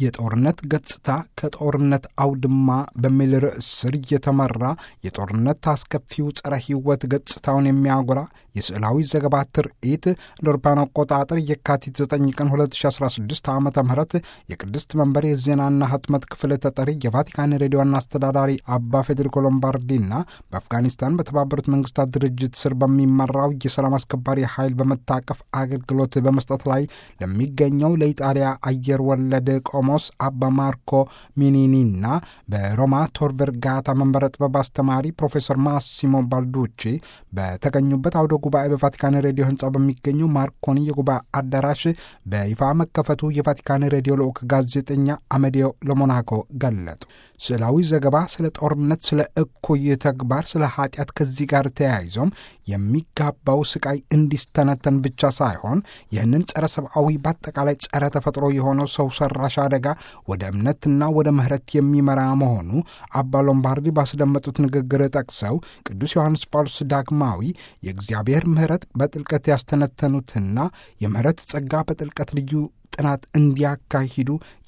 የጦርነት ገጽታ ከጦርነት አውድማ በሚል ርዕስ ስር የተመራ የጦርነት አስከፊው ጸረ ሕይወት ገጽታውን የሚያጎላ የስዕላዊ ዘገባ ትርኢት እንደ አውሮፓውያን አቆጣጠር የካቲት 9 ቀን 2016 ዓ ም የቅድስት መንበር የዜናና ህትመት ክፍል ተጠሪ የቫቲካን ሬዲዮ ዋና አስተዳዳሪ አባ ፌዴሪኮ ሎምባርዲና በአፍጋኒስታን በተባበሩት መንግስታት ድርጅት ስር በሚመራው የሰላም አስከባሪ ኃይል በመታቀፍ አገልግሎት በመስጠት ላይ ለሚገኘው ለኢጣሊያ አየር ወለድ ቆሞስ አባ ማርኮ ሚኒኒና በሮማ ቶር ቨርጋታ መንበረ ጥበብ አስተማሪ ፕሮፌሰር ማሲሞ ባልዱቺ በተገኙበት አውደ ጉባኤ በቫቲካን ሬዲዮ ህንፃ በሚገኘው ማርኮኒ የጉባኤ አዳራሽ በይፋ መከፈቱ የቫቲካን ሬዲዮ ልዑክ ጋዜጠኛ አመዲዮ ለሞናኮ ገለጡ። ስዕላዊ ዘገባ ስለ ጦርነት፣ ስለ እኩይ ተግባር፣ ስለ ኃጢአት ከዚህ ጋር ተያይዞም የሚጋባው ስቃይ እንዲስተነተን ብቻ ሳይሆን ይህንን ጸረ ሰብአዊ በአጠቃላይ ጸረ ተፈጥሮ የሆነው ሰው ሰራሽ አደጋ ወደ እምነትና ወደ ምህረት የሚመራ መሆኑ አባ ሎምባርዲ ባስደመጡት ንግግር ጠቅሰው ቅዱስ ዮሐንስ ጳውሎስ ዳግማዊ የእግዚአብሔር ምህረት በጥልቀት ያስተነተኑትና የምህረት ጸጋ በጥልቀት ልዩ ጥናት እንዲያካሂዱ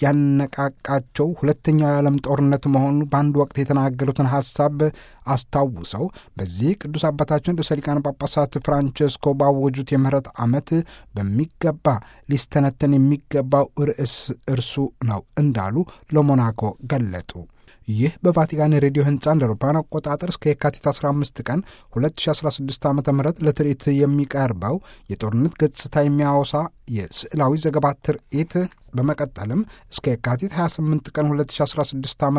ያነቃቃቸው ሁለተኛው የዓለም ጦርነት መሆኑ በአንድ ወቅት የተናገሩትን ሐሳብ አስታውሰው በዚህ ቅዱስ አባታችን ርዕሰ ሊቃነ ጳጳሳት ፍራንቸስኮ ባወጁት የምህረት ዓመት በሚገባ ሊስተነተን የሚገባው ርዕስ እርሱ ነው እንዳሉ ለሞናኮ ገለጡ። ይህ በቫቲካን ሬዲዮ ህንፃ እንደ አውሮፓውያን አቆጣጠር እስከ የካቲት 15 ቀን 2016 ዓ ም ለትርኢት የሚቀርበው የጦርነት ገጽታ የሚያወሳ የስዕላዊ ዘገባ ትርኢት በመቀጠልም እስከ የካቲት 28 ቀን 2016 ዓ ም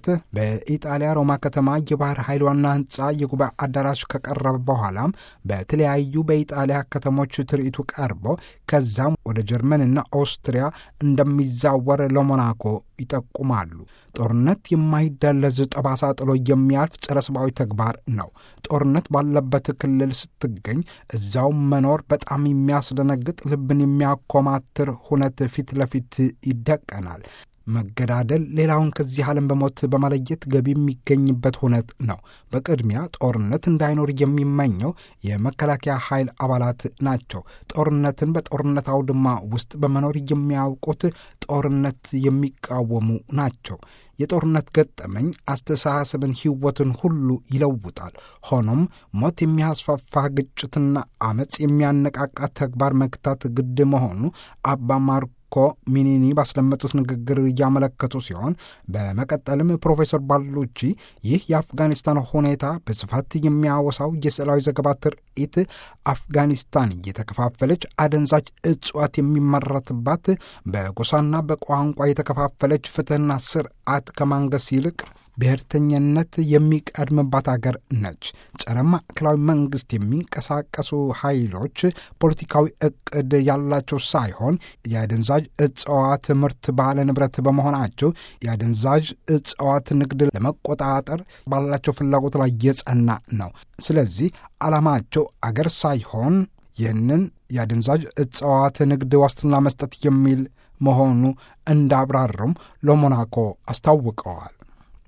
በኢጣሊያ ሮማ ከተማ የባህር ኃይል ዋና ህንፃ የጉባኤ አዳራሽ ከቀረበ በኋላም በተለያዩ በኢጣሊያ ከተሞች ትርኢቱ ቀርቦ ከዛም ወደ ጀርመንና ኦስትሪያ እንደሚዛወር ለሞናኮ ይጠቁማሉ። ጦርነት የማይደለዝ ጠባሳ ጥሎ የሚያልፍ ጸረ ሰብአዊ ተግባር ነው። ጦርነት ባለበት ክልል ስትገኝ እዛው መኖር በጣም የሚያስደነግጥ ልብን የሚያኮማትር ሁነት ፊት ለፊት ይደቀናል። መገዳደል ሌላውን ከዚህ ዓለም በሞት በመለየት ገቢ የሚገኝበት ሁነት ነው። በቅድሚያ ጦርነት እንዳይኖር የሚመኘው የመከላከያ ኃይል አባላት ናቸው። ጦርነትን በጦርነት አውድማ ውስጥ በመኖር የሚያውቁት ጦርነት የሚቃወሙ ናቸው። የጦርነት ገጠመኝ አስተሳሰብን፣ ሕይወትን ሁሉ ይለውጣል። ሆኖም ሞት የሚያስፋፋ ግጭትና አመፅ የሚያነቃቃ ተግባር መግታት ግድ መሆኑ አባ ማርኮ ሚኒኒ ባስደመጡት ንግግር እያመለከቱ ሲሆን በመቀጠልም ፕሮፌሰር ባሉቺ ይህ የአፍጋኒስታን ሁኔታ በስፋት የሚያወሳው የስዕላዊ ዘገባ ትርኢት አፍጋኒስታን እየተከፋፈለች አደንዛዥ እጽዋት የሚመረትባት በጎሳና በቋንቋ የተከፋፈለች ፍትህና ስርዓት ከማንገስ ይልቅ ብሔርተኝነት የሚቀድምባት አገር ነች። ጸረ ማዕከላዊ መንግስት የሚንቀሳቀሱ ኃይሎች ፖለቲካዊ እቅድ ያላቸው ሳይሆን የአደንዛዥ እጽዋት ምርት ባለ ንብረት በመሆናቸው የአደንዛዥ እጽዋት ንግድ ለመቆጣጠር ባላቸው ፍላጎት ላይ የጸና ነው። ስለዚህ ዓላማቸው አገር ሳይሆን ይህንን የአደንዛዥ እጽዋት ንግድ ዋስትና መስጠት የሚል መሆኑ እንዳብራሩም ለሞናኮ አስታውቀዋል።